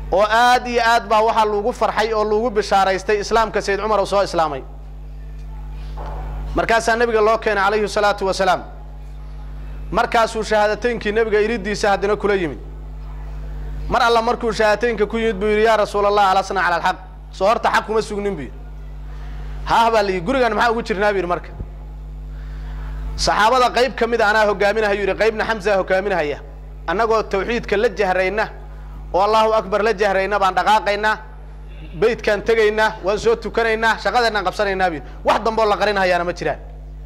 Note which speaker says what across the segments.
Speaker 1: oo aad iyo aad baa waxaa lagu farxay oo lagu bishaaraystay islaamka sayd cumar uu soo islaamay markaasaa nebiga loo keenay calayhi salaatu wasalaam markaasuu shahaadateynkii nebiga iridiisa haddana kula yimid mar alla markuu shahaadateynka ku yimid buu yidhi yaa rasuul allah alasna cala alxaq soo horta xaq kuma sugnin bu yidhi haah baa la yidhi gurigan maxaa ugu jirnaa bu yidhi marka saxaabada qayb ka mid a anaa hogaaminahayu yidhi qaybna xamsaa hogaaminahaya annagoo tawxiidka la jahrayna oo allahu akbar la jahrayna baan dhaqaaqaynaa beytkaan tegaynaa waan soo tukanaynaa shaqadeennaan qabsanaynaa bu yidhi wax dambeoo la qarinhayaana ma jiraan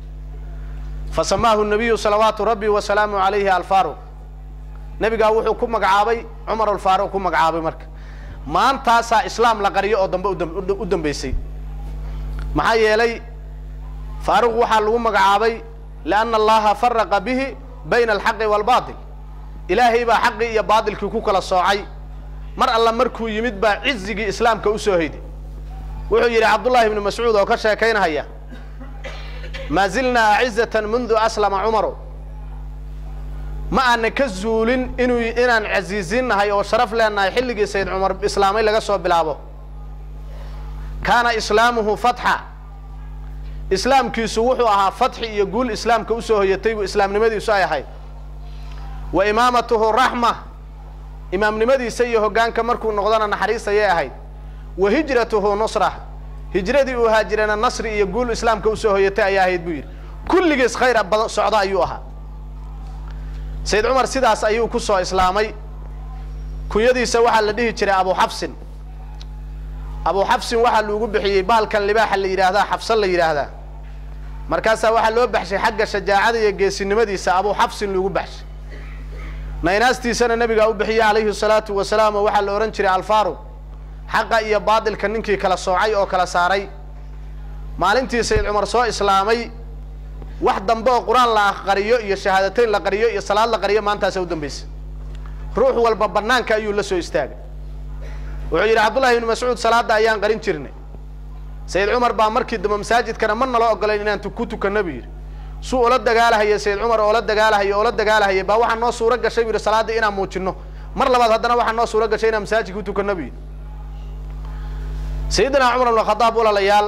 Speaker 1: fa samaahu nabiyu salawaatu rabbi wasalaamu calayhi alfaaruq nebigaa wuxuu ku magacaabay cumar alfaaruq ku magacaabay marka maantaasaa islaam la qariyo oo dambe u dambeysay maxaa yeelay faaruq waxaa lagu magacaabay lianna allaha faraqa bihi bayna alxaqi waalbaatil ilaahay baa xaqii iyo baatilkii ku kala soocay mar alla markuu yimid baa cizigii islaamka usoo hayday wuxuu yidhi cabdullahi ibnu mascuud oo ka sheekaynahaya maa zilnaa acizatan mundu aslama cumaru ma aana ka zuulin inuu inaan casiizinnahay oo sharaf leenahay xilligii sayd cumar islaamay laga soo bilaabo kaana islaamuhu fatxa islaamkiisu wuxuu ahaa fatxi iyo guul islaamka usoo hoyatay buu islaamnimadiisu ay ahayd wa imaamatuhu raxma imaamnimadiisa iyo hoggaanka markuu noqdona naxariis ayay ahayd wa hijratuhu nusra hijradii uu haajirana nasri iyo guul islaamka usoo hoyatay ayaa ahayd buu yidhi kulligiis khayr badan socda ayuu ahaa sayd cumar sidaas ayuu ku soo islaamay kunyadiisa waxaa la dhihi jiray abu xafsin abu xafsin waxaa lagu bixiyey bahalkan libaaxa la yidhaahdaa xafsan la yidhaahdaa markaasaa waxaa loo baxshay xagga shajaacada iyo geesinimadiisa abu xafsin lagu baxshay naynaastiisana nabigaa u bixiyey calayhi salaatu wasalaam oo waxaa la odhan jiray alfaaruq xaqa iyo baatilka ninkii kala soocay oo kala saaray maalintii sayd cumar soo islaamay wax dambe oo qur-aan la qariyo iyo shahaadateyn la qariyo iyo salaad la qariyo maantaasa u dambeysay ruux walba banaanka ayuu la soo istaagay wuxuu yidhi cabdullahi ibnu mascuud salaadda ayaan qarin jirnay sayid cumar baa markii dambe masaajidkana ma naloo ogolayn inaan ku tukano buu yidhi suu ula dagaalahaya sayid cumar oola dagaalahaya oola dagaalahaya baa waxaa noo suuro gashay bu yidhi salaaddii inaan muujino mar labaad haddana waxaa noo suuro gashay inaan masaajidka utukano buu yidhi sayidina cumar ibn khadaab walaalayaal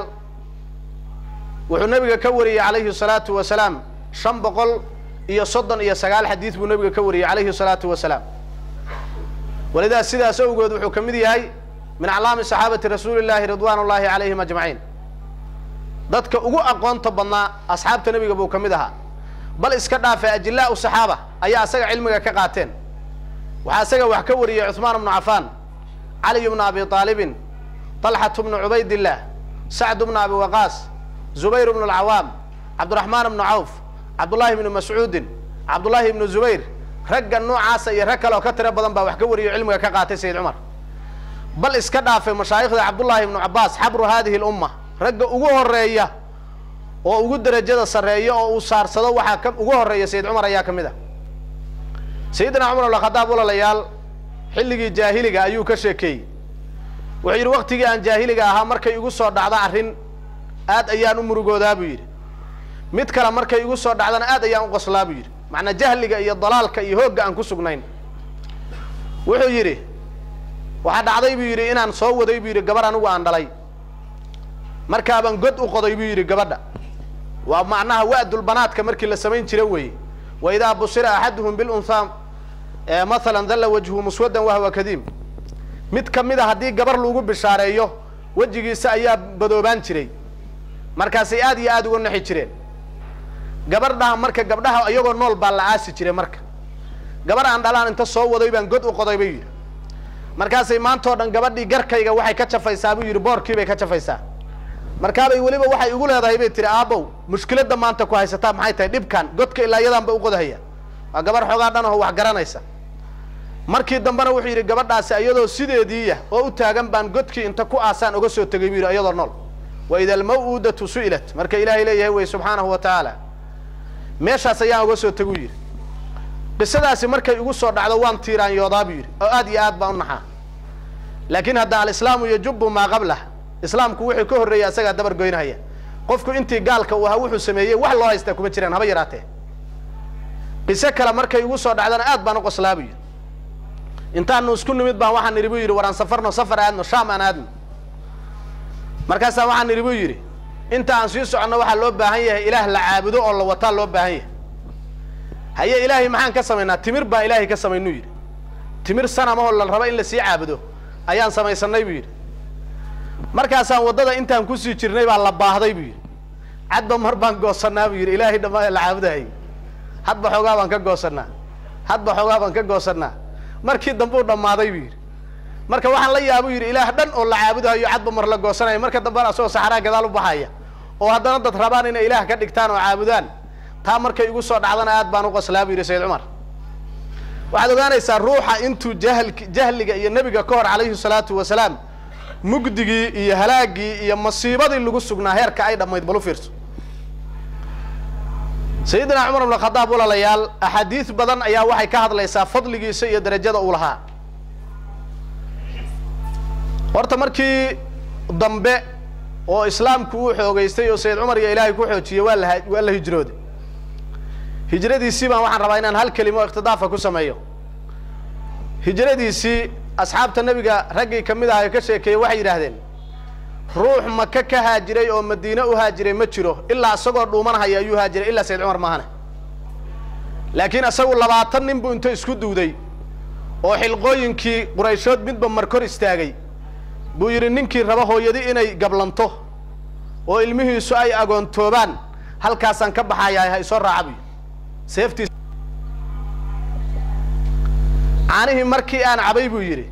Speaker 1: wuxuu nabiga ka wariyey calayhi salaatu wasalaam shan boqol iyo soddon iyo sagaal xadiid buu nabiga ka wariyey calayhi salaatu wasalaam walidaa sidaas awgeed wuxuu ka mid yahay min aclaami saxaabati rasuuli llahi ridwan ullahi calayhim ajmaciin dadka ugu aqoonta badnaa asxaabta nebiga buu ka mid ahaa bal iska dhaafay ajilaa u saxaaba ayaa asaga cilmiga ka qaateen waxaa isaga wax ka wariyey cuثmaan bnu cafaan caliy bnu abi aalibin طalxat bnu cubaydillah sacd bnu abi waqaas zubayr bnu alcawaam cabdiraxmaan bnu cawf cabdullahi bnu mascuudin cabdullahi bnu zubayr ragga noocaasa iyo rag kale oo ka tiro badan baa wax ka wariyo cilmiga ka qaatay sayid cumar bal iska dhaafay mashaayikhda cabdullahi ibnu cabaas xabru hadihi lumma ragga ugu horeeya oo ugu derajada sarreeya oo uu saarsado waxaa ka ugu horeeya sayid cumar ayaa ka mid ah sayidina cumar alkhadaab walalayaal xilligii jaahiliga ayuu ka sheekeeyey wuxuu yidhi waktigii aan jaahiliga ahaa markay igu soo dhacdo arrin aad ayaan u murugoodaa buu yidhi mid kale markay igu soo dhacdana aad ayaan u qoslaa buu yidhi macnaa jahliga iyo dalaalka iyo hoogga aan ku sugnayn wuxuu yidhi waxaa dhacday buu yidhi inaan soo waday buu yidhi gabar anigu aan dhalay markaabaan god u qoday buu yidhi gabadha waa macnaha wa'dulbanaadka markii la samayn jira weeye wa idaa busira axaduhum bilunhaa mathalan dalla wajhu muswaddan wahwa kadiim mid ka mid a haddii gabar lagu bishaareeyo wejigiisa ayaa badoobaan jiray markaasay aad iyo aada uga naxi jireen gabardhaha marka gabdhaha iyagoo nool baa la aasi jiray marka gabar aan dhalaan inta soo waday baan god u qoday bay yidhi markaasay maantao dhan gabadhii garkayga waxay ka jafaysaa buu yidhi boorkii bay ka jafaysaa markaabay weliba waxay igu leedahay bay tihi aabow mushkiladda maanta ku haysataa maxay tahay dhibkan godka ilaa iyadaan ba u qodahaya waa gabar xoogaa dhan oo wax garanaysa markii dambena wuxuu yidhi gabadhaasi iyadoo sideediiya oo u taagan baan godkii inta ku aasaan oga soo tegay buu yidhi iyadoo nool wa ida almaw'udatu su'ilat marka ilaahay leeyahay wey subxaanahu wa tacaala meeshaas ayaan oga soo teguu yidhi qisadaasi markay igu soo dhacdo waan tiiraanyoodaa buu yidhi oo aad iyo aad baan u naxaa laakiin hadda alislaamu yajubu maa qablah islaamku wuxuu ka horreeyay asagaa dabar goynahaya qofku intii gaalka uu ahaa wuxuu sameeyey wax loo haystaa kuma jiraan haba yaraatee qiso kale markay igu soo dhacdana aad baan u qoslaa buu yidhi intaanu isku nimid baan waxaan nidhi buu yidhi waraan safarno safar aadno shaam aan aadno markaasaa waxaan nidhi buu yidhi inta aan sii soconno waxaa loo baahan yahay ilaah la caabudo oo la wataa loo baahan yahay haye ilaahay maxaan ka samaynaa timir baan ilaahay ka samaynuu yidhi timir sanamahoo la rabo in lasii caabudo ayaan samaysanay buu yidhi markaasaan waddada intaan kusii jirnay baa la baahday buu yidhi cadba mar baan goosannaa buu yidhi ilaahay dhammaan la caabudahayy hadba xoogaa baan ka goosannaa hadba xoogaa baan ka goosannaa markii dambe u dhammaaday buu yidhi marka waxaan la yaabuu yidhi ilaah dhan oo la caabudahayo cadba mar la goosanaya marka dambena asagoo saxaraa gadaal u baxaya oo haddana dad rabaan inay ilaah ka dhigtaan oo caabudaan taa markay igu soo dhacdana aad baan u qoslaa buu yidhi sayid cumar waxaad ogaanaysaa ruuxa intuu jahl jahliga iyo nebiga ka hor calayhi salaatu wasalaam mugdigii iyo halaagii iyo masiibadii lagu sugnaa heerka ay dhammayd bal u fiirso sayidina cumar ibn khadaab walaalayaal axaadiis badan ayaa waxay ka hadlaysaa fadligiisa iyo darajada uu lahaa horta markii dambe oo islaamku uu xoogeystay oo sayid cumar iyo ilaahay ku xoojiyey waa la waa la hijrooday hijradiisii baan waxaan rabaa inaan hal kelimo ikhtidaafa ku sameeyo hijradiisii asxaabta nebiga raggii ka mid aha ee ka sheekeeyey waxay yidhaahdeen ruux maka ka haajiray oo madiine u haajiray ma jiro ilaa isagoo dhuumanhaya ayuu haajiray ilaa sayid cumar maahane laakiin isagu labaatan nin buu inta isku duuday oo xilqooyinkii qurayshood midba markor istaagay buu yidhi ninkii raba hooyadi inay gablanto oo ilmihiisu ay agoontoobaan halkaasaan ka baxayaa ha isoo raaca buy seeftiis caanihii markii aan cabay buu yidhi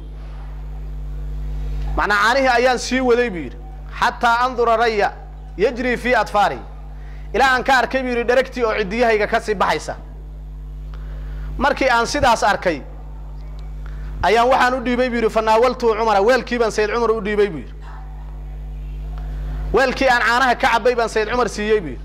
Speaker 1: macnaa caanihii ayaan sii waday buu yidhi xataa andura raya yajri fii adfaari ilaa aan ka arkay buu yidhi dheregtii oo ciddiyahayga ka sii baxaysa markii aan sidaas arkay ayaan waxaan u dhiibay bu yidhi fanaawaltuu cumara weelkii baan sayid cumar u dhiibay buu yidhi weelkii aan caanaha ka cabay baan sayid cumar siiyey buu yidhi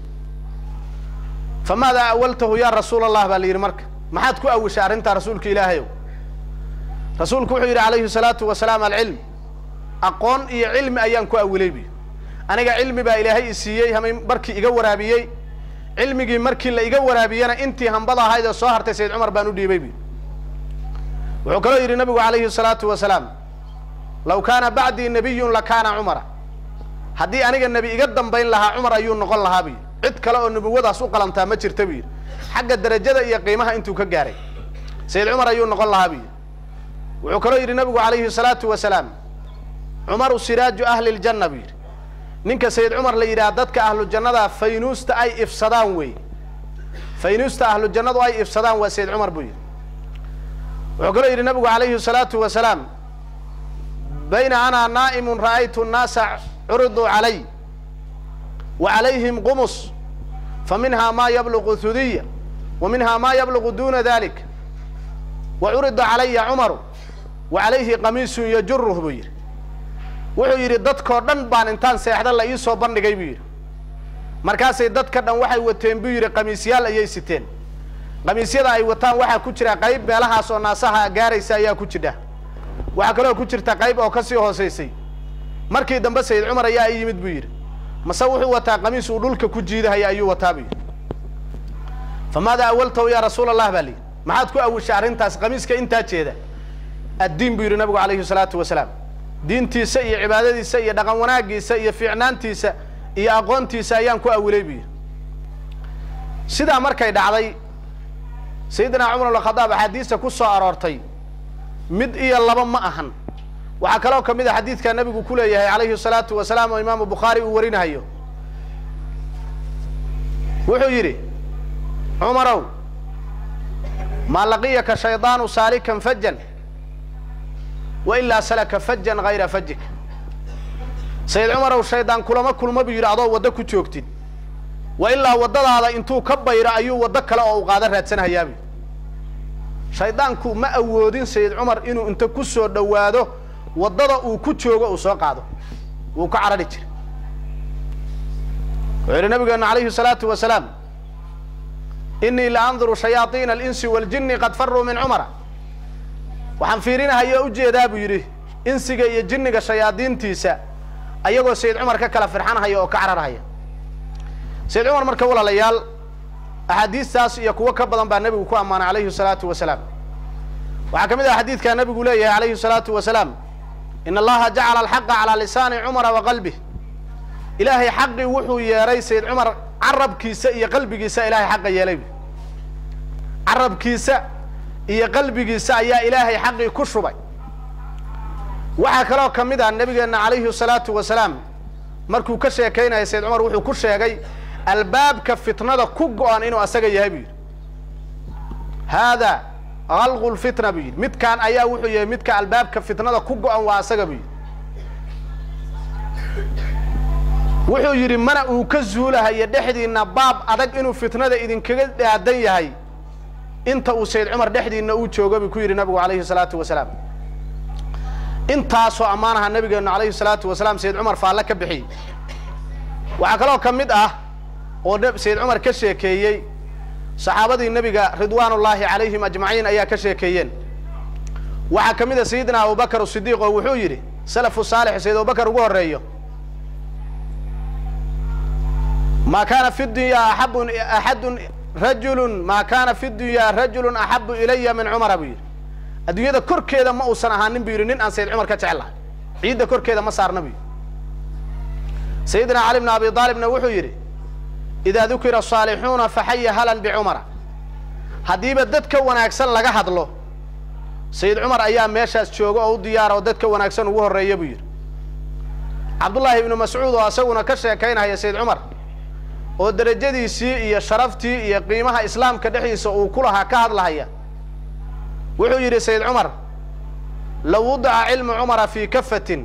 Speaker 1: famaadaa awaltahu yaa rasuul allah baa la yidhi marka maxaad ku awishay arrintaa rasuulka ilaahayow rasuulku wuxuu yidhi calayhi salaatu wasalaam alcilm aqoon iyo cilmi ayaan ku awilay buy aniga cilmi baa ilaahay i siiyey hamay markii iga waraabiyey cilmigii markii la iga waraabiyena intii hambada ahayd ee soo hartay sayid cumar baan u dhiibay buy wuxuu kaloo yidhi nabigu calayhi salaatu wasalaam law kaana bacdii nabiyun lakaana cumara haddii aniga nebi iga dambayn lahaa cumar ayuu noqon lahaa buy cid kale oo nubuwadaas u qalantaa ma jirta buu yidhi xagga darajada iyo qiimaha intuu ka gaaray sayid cumar ayuu noqon lahaa buu yidhi wuxuu kaloo yidhi nabigu calayhi salaatu wasalaam cumaru siraaju ahli ljanna buu yidhi ninka sayid cumar la yidhaha dadka ahlu jannada faynuusta ay ifsadaan wey faynuusta ahlu jannadu ay ifsadaan waa sayid cumar buu yidhi wuxuu kaloo yidhi nabigu calayhi salaatu wasalaam bayna ana naa'imun ra'aytu nnaasa curiduu calay wa calayhim qumus fa minhaa maa yabluqu hudiya wa minhaa maa yabluqu duna dalik wa curida calaya cumaru wa calayhi qamiisun yajuruh buu yidhi wuxuu yidhi dadkoo dhan baan intaan seexda la iisoo bandhigay buu yidhi markaasay dadka dhan waxay wateen buu yidhi qamiisyaal ayay siteen qamiisyada ay wataan waxaa ku jira qayb meelahaas oo naasaha gaaraysa ayaa ku jidha waxaa kaloo ku jirta qayb oo kasii hoosaysay markii dambe sayid cumar ayaa i yimid buu yidhi mase wuxuu wataa qamiis uu dhulka ku jiidahaya ayuu wataa buu yidhi famaada awaltahu yaa rasuul allah baa layidhi maxaad ku awishay arrintaas qamiiska intaa jeeda addiin buu yidhi nabigu calayhi salaatu wasalaam diintiisa iyo cibaadadiisa iyo dhaqan wanaagiisa iyo fiicnaantiisa iyo aqoontiisa ayaan ku awilay buu yidhi sidaa markay dhacday sayidina cumar ibn khadaab axaadiista ku soo aroortay mid iyo laba ma ahan waxaa kaloo kamid a xadiidka nabigu ku leeyahay calayhi salaatu wasalaam oo imaamu bukhaari uu warinahayo wuxuu yidhi cumarow maa laqiyaka shaydaanu saalikan fajan wa ilaa salaka fajan hayra fajik sayid cumarow shaydaan kulama kulma buu yidhi adoo waddo ku joogtid wa ilaa waddadaada intuu ka bayro ayuu waddo kale oo u qaada raadsanhayaabu shaydaanku ma awoodin sayid cumar inuu inta ku soo dhowaado waddada uu ku joogo uu soo qaado wuu ka carari jiray wuxuu yidhi nabigeenu calayhi salaatu wasalaam inii la anduru shayaaiina alinsi waaljini qad faruu min cumara waxaan fiirinahaya ujeedaa buu yidhi insiga iyo jinniga shayaadiintiisa ayagoo sayid cumar ka kala firxanhaya oo ka cararhaya sayid cumar marka walaalayaal axaadiistaas iyo kuwo ka badan baa nebigu ku ammaanay calayhi salaatu wasalaam waxaa ka mid ah xadiidkaa nabigu leeyahay alayhi الsalaatu wasalaam in allaha jacala alxaqa calaa lisaani cumara wa qalbih ilaahay xaqii wuxuu yeeray sayd cumar carabkiisa iyo qalbigiisa ilahay xaqa yeelay carabkiisa iyo qalbigiisa ayaa ilaahay xaqii ku shubay waxaa kaloo ka mid ah nabigeena calayhi الsalaatu wasalaam markuu ka sheekaynaya sayd cumar wuxuu ku sheegay albaabka fitnada ku go-an inuu asaga yahay buu yidhi haada alqu lfitna buu yidhi midkaan ayaa wuxuu yahay midka albaabka fitnada ku go-an waa asaga buu yidhi wuxuu yidhi mana uu ka zuulahayo dhexdiinna baab adag inuu fitnada idinkaga dhaadan yahay inta uu sayd cumar dhexdiinna uu joogo buu ku yidhi nabigu alayhi salaatu wasalaam intaasoo ammaanaha nabigeenu alayhi salaatu wasalaam sayd cumar faalle ka bixiyey waxaa kaloo ka mid ah oo sayd cumar ka sheekeeyey saxaabadii nebiga ridwaan ullaahi calayhim ajmaciin ayaa ka sheekeeyeen waxaa ka mid a sayidina abubakar sidiiq oo wuxuu yidhi salafu saalix sayid abubakar ugu horeeyo ma kaana fi dunya axabu axadun rajulun ma kana fi dunya rajulun axabu ilaya min cumara buu yidhi adduunyada korkeeda ma uusan ahaanin bu yidhi nin aan sayid cumar ka jeclahay ciidda korkeeda ma saarna bu yidhi sayidina cali bn abi aalibna wuxuu yidhi idaa dukira asaalixuuna faxaya halan bicumara haddiiba dadka wanaagsan laga hadlo sayid cumar ayaa meeshaas jooga oo u diyaara oo dadka wanaagsan ugu horreeya buu yidhi cabdullaahi ibnu mascuud oo isaguna ka sheekaynaya sayid cumar oo derajadiisii iyo sharaftii iyo qiimaha islaamka dhexdiisa uu ku lahaa ka hadlahaya wuxuu yidhi sayid cumar law wudica cilmu cumara fii kafatin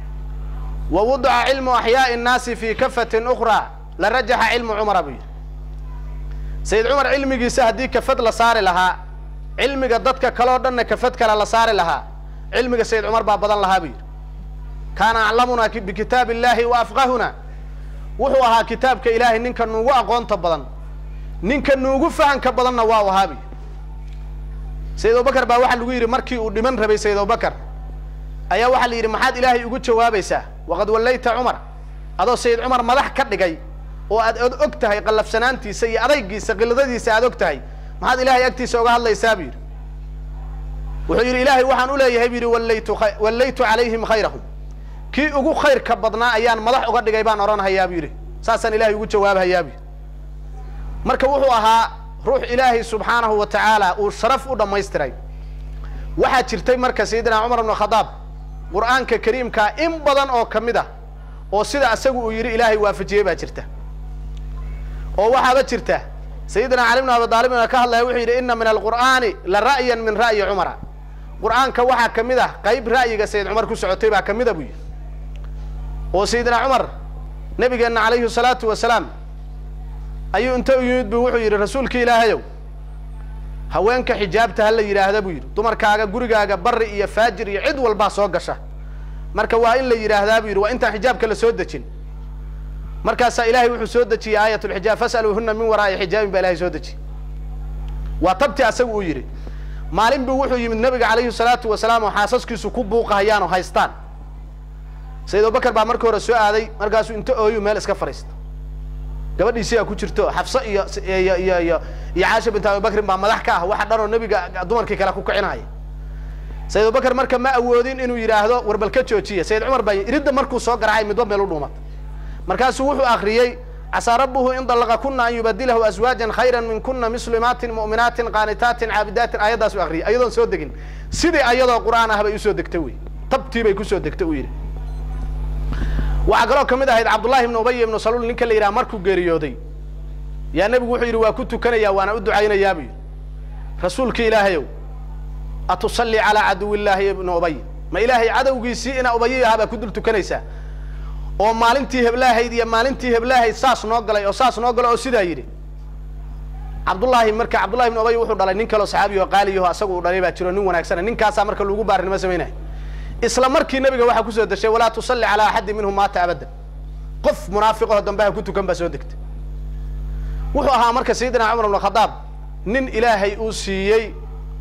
Speaker 1: wa wudica cilmu axyaa'i nnaasi fii kafatin ukhraa la rajaxa cilmu cumara buu yidhi sayid cumar cilmigiisa haddii kafad la saari lahaa cilmiga dadka kaleo dhanna kafad kale la saari lahaa cilmiga sayid cumar baa badan lahaa buu yidhi kaana aclamunaa bikitaab illahi wa afqahuna wuxuu ahaa kitaabka ilaahay ninka nuugu aqoonta badan ninka nuugu fahanka badanna waa u ahaa buu yidhi sayid abubakar baa waxaa lagu yidhi markii uu dhiman rabay sayid abubakar ayaa waxaa la yidhi maxaad ilaahay ugu jawaabaysaa waqad wallayta cumar adoo sayid cumar madax ka dhigay oo aad og tahay qallafsanaantiisa iyo adaygiisa qiladadiisa aad og tahay maxaad ilahay agtiisa oga hadlaysaa buu yidhi wuxuu yidhi ilaahay waxaan uleeyahay bu yidhi wallaytu wallaytu calayhim khayrahum kii ugu khayrka badnaa ayaan madax uga dhigay baan odhanhayaa buu yidhi saasaan ilahay ugu jawaabhayaa bu yidhi marka wuxuu ahaa ruux ilaahay subxaanahu wa tacaala uu sharaf u dhammaystiray waxaa jirtay marka sayidina cumar bnu khadaab qur'aanka kariimkaa in badan oo ka mid ah oo sida isagu uu yidhi ilaahay waafajiyey baa jirta oo waxaaba jirta sayidina cali bnu abi aalibna ka hadlaya wuxuu yidhi ina min alqur'aani la ra'yan min ra'yi cumara qur'aanka waxaa ka mid ah qayb ra'yiga sayid cumar ku socotay baa ka mida buu yidhi oo sayidina cumar nabigeenna calayhi salaatu wasalaam ayuu inta u yimid bu wuxuu yidhi rasuulka ilaahayow haweenka xijaabta ha la yidhaahda buu yidhi dumarkaaga gurigaaga bari iyo faajir iyo cid walbaa soo gasha marka waa in la yidhaahdaa buu yidhi waa intaan xijaabka la soo dejin markaasaa ilahay wuxuu soo dejiyey aayat lxijaab fas'aluuhuna min waraa'i xijaabin baa ilahay soo dejiyey waa tabti asagu uu yidhi maalin buu wuxuu yimid nabiga calayhi salaatu wasalaam oo xaasaskiisu ku buuqahayaan oo haystaan sayid abubakar baa markii hore soo aaday markaasuu inta ooyu meel iska fadhiista gabadhiisiyaa ku jirto xafse iyo iyo iyo iyo iyo caasha bint abibakrin baa madax ka ah waxa dhan oo nebiga dumarkii kale ku kicinaya sayid abubakar marka ma awoodin inuu yidhaahdo warbal ka joojiya sayid cumar baa iridda markuu soo garacay midba meel u dhuumat markaasuu wuxuu akriyey casaa rabbuhu in dalaqa kuna an yubadilahu aswaajan khayra min kuna muslimaatin mu'minaatin qaanitaatin caabidaatin aayaddaasuu akriyay ayadoon soo degin sidii ayadoo qur'aan ah bay usoo degtay wey tabtii bay kusoo degtay uu yidhi waxaa kaloo ka mid ahayd cabdullahi ibnu ubay ibnu saluul ninka la yidhaha markuu geeriyooday yaa nebigu wuxuu yidhi waa ku tukanayaa waana u ducaynayaa buu yidhi rasuulka ilaahayow atusalli calaa caduw illaahi ibnu ubay ma ilaahay cadowgiisii inaa ubayi ahaa baa ku dul tukanaysaa oo maalintii heblaahayd iyo maalintii heblaahayd saas noo galay oo saas noo galay oo sidaa yidhi cabdullaahi marka cabdullahi ibnu ubay wuxuu dhalay nin kaloo saxaabiyo qaaliyaho asagu uu dhalay baa jiro nin wanaagsana ninkaasaa marka lagu baarinimo samaynaya isla markii nabiga waxaa kusoo deshay walaa tusalli calaa axadin minhum maata abadan qof munaafiqaho dambaha ku tukan baa soo degtay wuxuu ahaa marka sayidina cumar ibnu khadaab nin ilaahay uu siiyey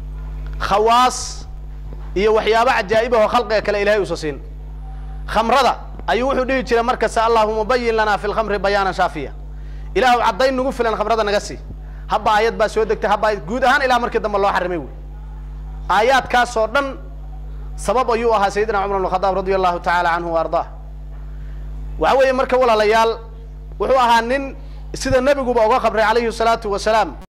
Speaker 1: khawaas iyo waxyaabo cajaa'ibahoo khalqiga kale ilahay uusa siin khamrada ayuu wuxuu dhihi jiray markasta allahuma bayin lanaa fi lkhamri bayaanan shaafiya ilaahu caddayn nagu filan khamrada naga sii habba ayad baa soo degtay habba ayad guud ahaan ilaa markii dambe loo xarimay wey aayaadkaasoo dhan sabab ayuu ahaa sayidina cumar bn khadaab radia allahu tacaala canhu wa ardaa waxa weeye marka walaalayaal wuxuu ahaa nin sida nebiguba uga qabray calayhi salaatu wasalaam